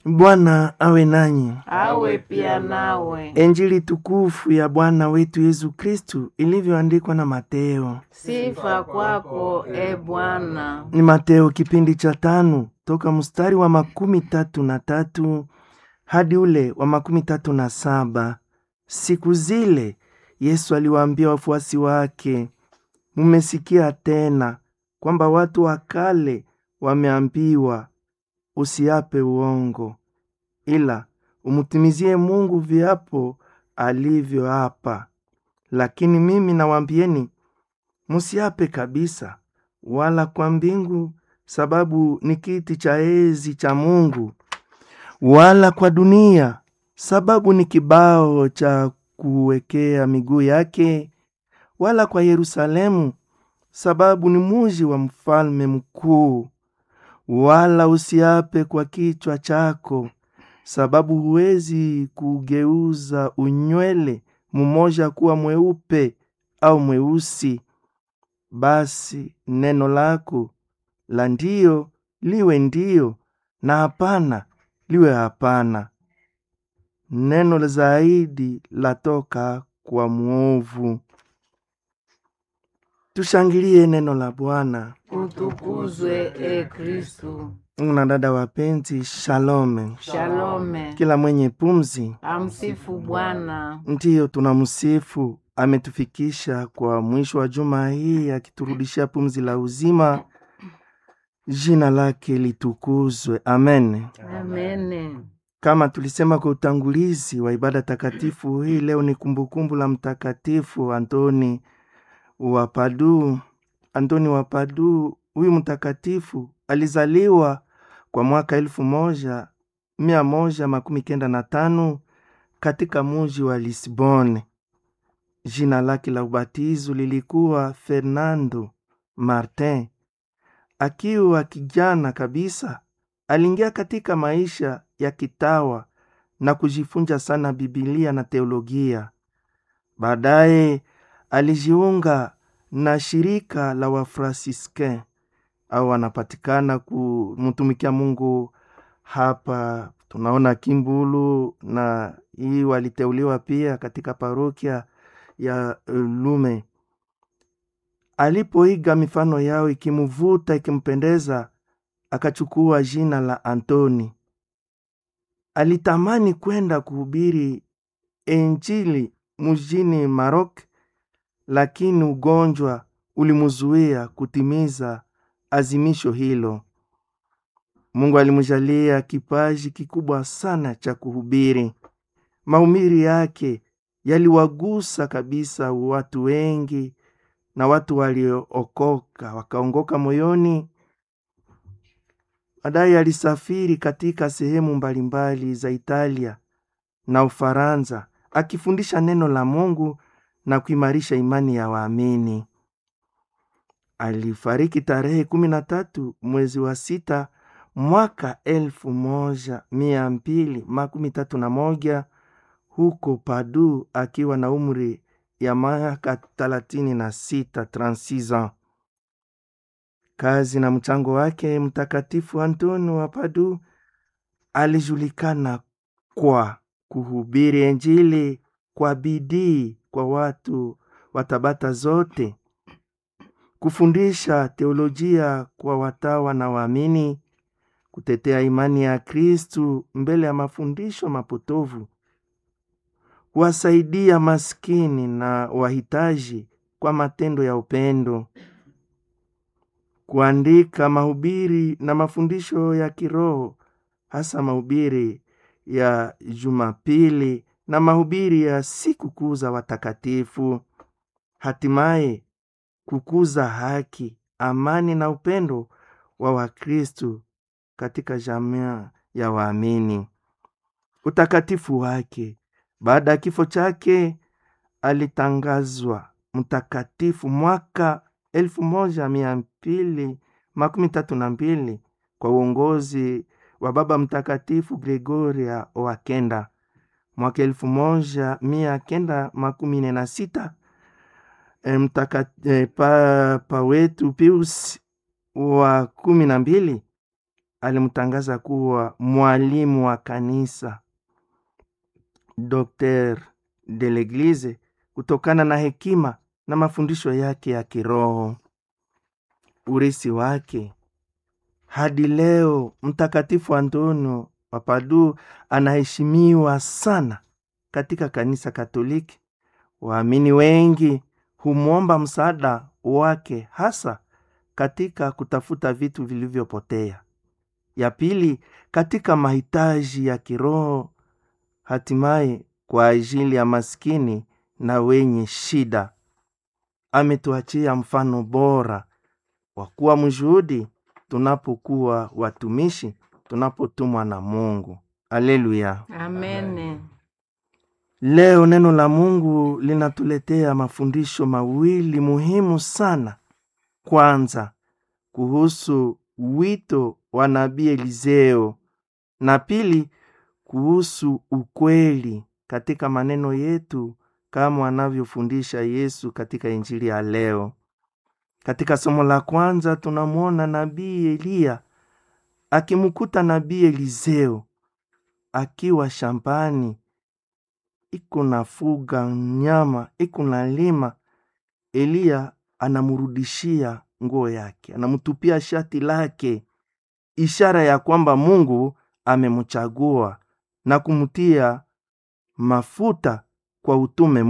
Bwana awe nanyi. awe pia nawe. Injili tukufu ya Bwana wetu Yesu Kristu ilivyoandikwa na Mateo. Sifa kwako e Bwana. Ni Mateo kipindi cha tano toka mstari wa makumi tatu na tatu hadi ule wa makumi tatu na saba. Siku zile Yesu aliwaambia wafuasi wake, mumesikia tena kwamba watu wa kale wameambiwa, usiape uongo, ila umtimizie Mungu viapo alivyoapa. Lakini mimi nawaambieni, musiape kabisa, wala kwa mbingu, sababu ni kiti cha enzi cha Mungu, wala kwa dunia, sababu ni kibao cha kuwekea miguu yake, wala kwa Yerusalemu, sababu ni muji wa mfalme mkuu. Wala usiape kwa kichwa chako, sababu huwezi kugeuza unywele mmoja kuwa mweupe au mweusi. Basi neno lako la ndiyo liwe ndiyo, na hapana liwe hapana. Neno la zaidi latoka kwa mwovu. Tushangilie neno la Bwana. Utukuzwe e Kristu. Na dada wapenzi, shalome. Shalome. Kila mwenye pumzi Amsifu Bwana. ndiyo tunamsifu, ametufikisha kwa mwisho wa juma hii, akiturudishia pumzi la uzima. Jina lake litukuzwe, amen. Amene. Kama tulisema kwa utangulizi wa ibada takatifu hii, leo ni kumbukumbu la Mtakatifu Antoni wa Padua. Antoni wa Padua, huyu mtakatifu alizaliwa kwa mwaka elfu moja mia moja makumi kenda na tano katika muji wa Lisbon. Jina lake la ubatizo lilikuwa Fernando Martin. Akiwa kijana kabisa, aliingia katika maisha ya kitawa na kujifunza sana Bibilia na teolojia. Baadaye alijiunga na shirika la Wafransiske au wanapatikana kumtumikia Mungu hapa. Tunaona Kimbulu na hii waliteuliwa pia katika parokia ya Lume. Alipoiga mifano yao ikimvuta ikimpendeza, akachukua jina la Antoni. Alitamani kwenda kuhubiri Injili mjini Marok, lakini ugonjwa ulimzuia kutimiza azimisho hilo. Mungu alimjalia kipaji kikubwa sana cha kuhubiri. Mahubiri yake yaliwagusa kabisa watu wengi, na watu waliookoka wakaongoka moyoni. Baadaye alisafiri katika sehemu mbalimbali za Italia na Ufaransa akifundisha neno la Mungu na kuimarisha imani ya waamini. Alifariki tarehe kumi na tatu mwezi wa sita mwaka elfu moja mia mbili makumi tatu na moja huko Padu akiwa na umri ya miaka thelathini na sita 36 ans. Kazi na mchango wake Mtakatifu Antoni wa Padu alijulikana kwa kuhubiri Injili kwa bidii kwa watu wa tabaka zote, kufundisha teolojia kwa watawa na waamini, kutetea imani ya Kristu mbele ya mafundisho mapotovu, kuwasaidia maskini na wahitaji kwa matendo ya upendo, kuandika mahubiri na mafundisho ya kiroho, hasa mahubiri ya Jumapili na mahubiri ya sikukuu za watakatifu, hatimaye kukuza haki, amani na upendo wa Wakristu katika jamii ya waamini. Utakatifu wake baada ya kifo chake alitangazwa mtakatifu mwaka elfu moja mia mbili makumi tatu na mbili kwa uongozi wa Baba Mtakatifu Gregoria wa kenda. Mwaka elfu moja mia kenda makumi nne na sita e, mtaka, e, papa wetu Pius wa kumi na mbili alimtangaza kuwa mwalimu wa kanisa docteur de l'eglise kutokana na hekima na mafundisho yake ya kiroho. Urisi wake hadi leo, Mtakatifu Antonio wa Padua anaheshimiwa sana katika kanisa Katoliki. Waamini wengi humwomba msaada wake hasa katika kutafuta vitu vilivyopotea. Ya pili, katika mahitaji ya kiroho, hatimaye kwa ajili ya maskini na wenye shida. Ametuachia mfano bora wa kuwa mshuhudi tunapokuwa watumishi, tunapotumwa na Mungu. Aleluya! Amene. Leo neno la Mungu linatuletea mafundisho mawili muhimu sana. Kwanza, kuhusu wito wa nabii Eliseo, na pili, kuhusu ukweli katika maneno yetu kama anavyofundisha Yesu katika Injili ya leo. Katika somo la kwanza tunamwona nabii Eliya akimkuta nabii Eliseo akiwa shambani iko nafuga nyama, iko na lima. Eliya anamrudishia nguo yake, anamtupia shati lake, ishara ya kwamba Mungu amemchagua na kumtia mafuta kwa utume